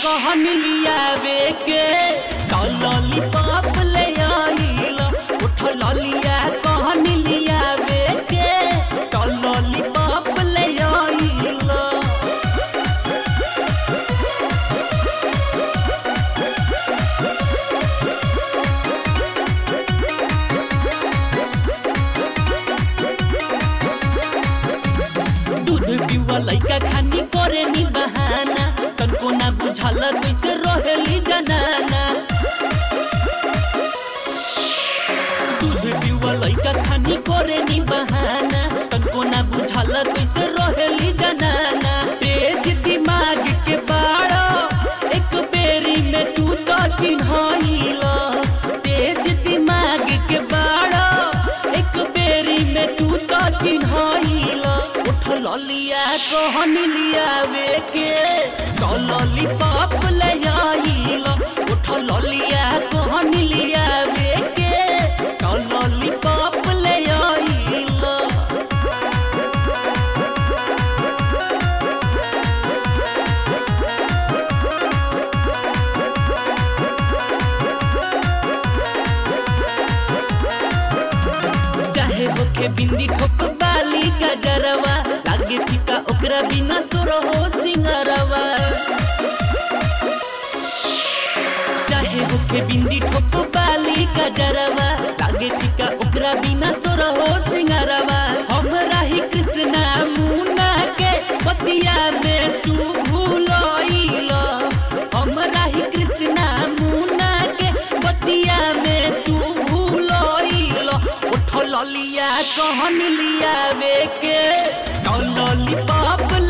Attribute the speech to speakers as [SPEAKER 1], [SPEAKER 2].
[SPEAKER 1] कहन लियावे के कलली पाप ले आइल उठ ललिया कहन लियावे के कलली पाप ले आइल दूध पिवा लइका खानी करे नी बहाना तनको ना बुझाल कैसे रहेली जनाना दूध पिवा लइका खानी करे नी बहाना तनको ना बुझाल कैसे रहेली जनाना तेज दिमाग के बाड़ा एक बेरी में तू तो चिन्हाइल तेज दिमाग के बाड़ा एक बेरी में तू तो चिन्हाइल उठ ललिया कहन लियावे के कलली पाप ले आइल उठ ललिया कहन लियावे के कलली पाप ले आइल चाहे होके बिंदी ठोक बाली का जरवा लागे फीका ओकरा बिना सुर हो सिंगरवा चाहे होके बिंदी ठोक बाली का जरवा लागे फीका ओकरा बिना सुर हो सिंगरवा हमरा ही कृष्णा मुना के बतिया में तू भूलोइल हमरा ही कृष्णा मुना के बतिया में तू भूलोइल उठ ललिया कहन लियावे के कलली पाप